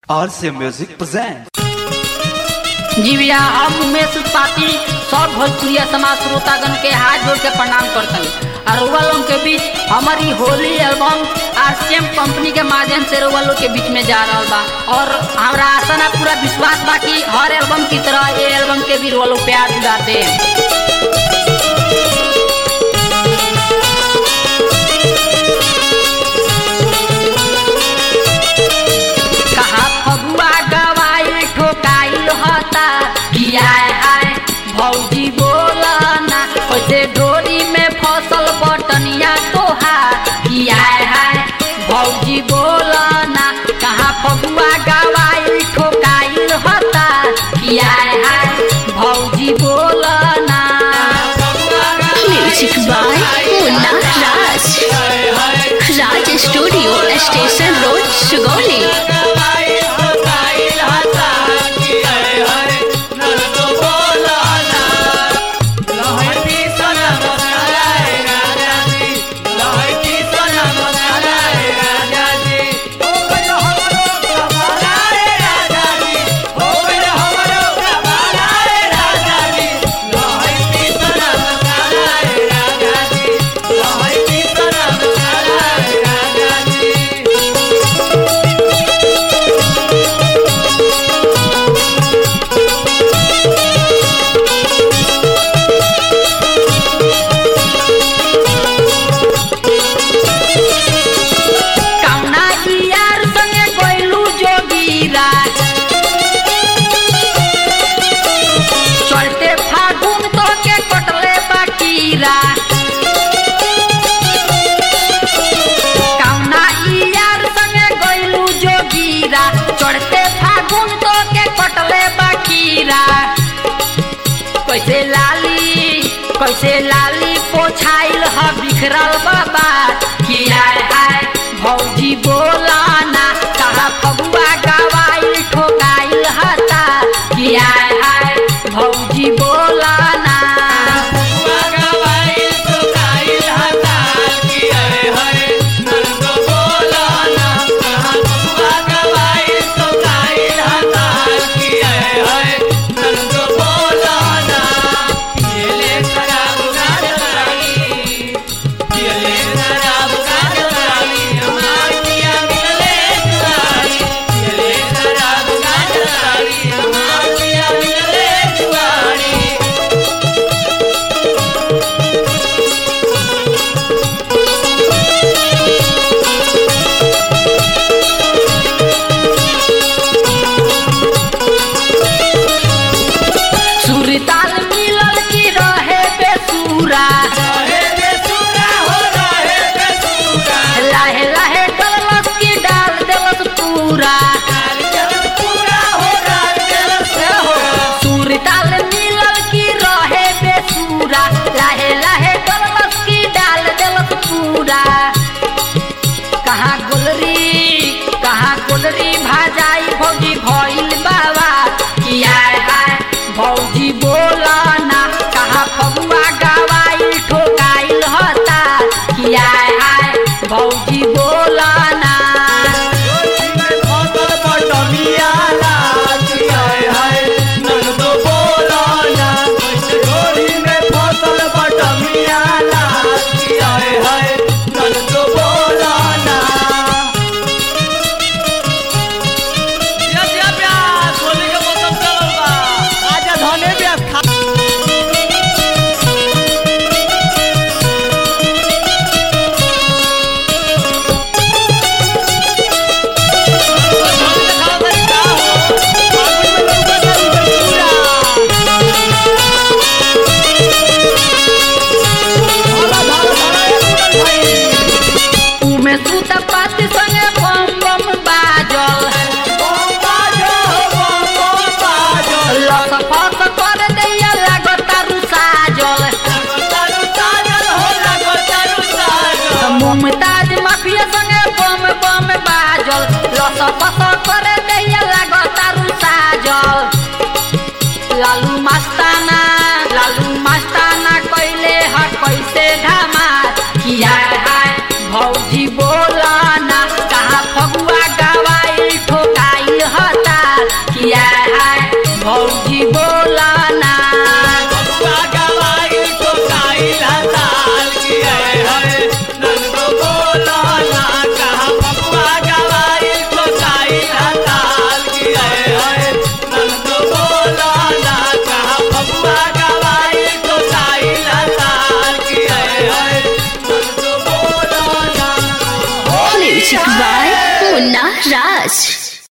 RCA Music presents. जी भैया हम उमेश उत्पाती सब भोजपुरिया समाज श्रोतागण के हाथ जोड़ के प्रणाम करतनी और रउआ लोग के बीच हमारी होली एल्बम आरसीएम कंपनी के माध्यम से रउआ लोग के बीच में जा रहा बा और हमारा आशा ना पूरा विश्वास बा कि हर एल्बम की तरह ये एल्बम के भी रउआ लोग प्यार दिलाते हैं कहा फगुआ गवाई ठोकाइल हता किया आए भौजी बोला ना ओसे डोरी में फसल बटनिया तोहा किया आए भौजी बोला ना कहा फगुआ गवाई ठोकाइल हता किया आए भौजी बोला ना music by Munna Raj Raj studio station road Sugauli कौना यार संगे कोइलू जोगीरा चलते फागुन तो के कटले बाकीरा कौना यार संगे कोइलू जोगीरा चढ़ते फागुन तो के कटले बाकीरा कैसे लाली कैसे लाली पोछाइल ह बिखरल बाबा किया आए भौजी बोला ना कहा फगुआ गवाइल ठोकाइल हता किया आए भौजी बोला ना सुरताल मिलल की रहे बेसुरा लाहे लाहे डलस की डाल देलस पूरा सुरताल मिलल की रहे बेसुरा लाहे लाहे डलस की डाल देलस पूरा कहाँ गोलरी कहाँ गोलरी भाजाई भौजी भइल बाबा किया आए भौजी बोला ना कहाँ फगुआ गवाइल ठोकाइल हता किया आए भौजी बोला ना राज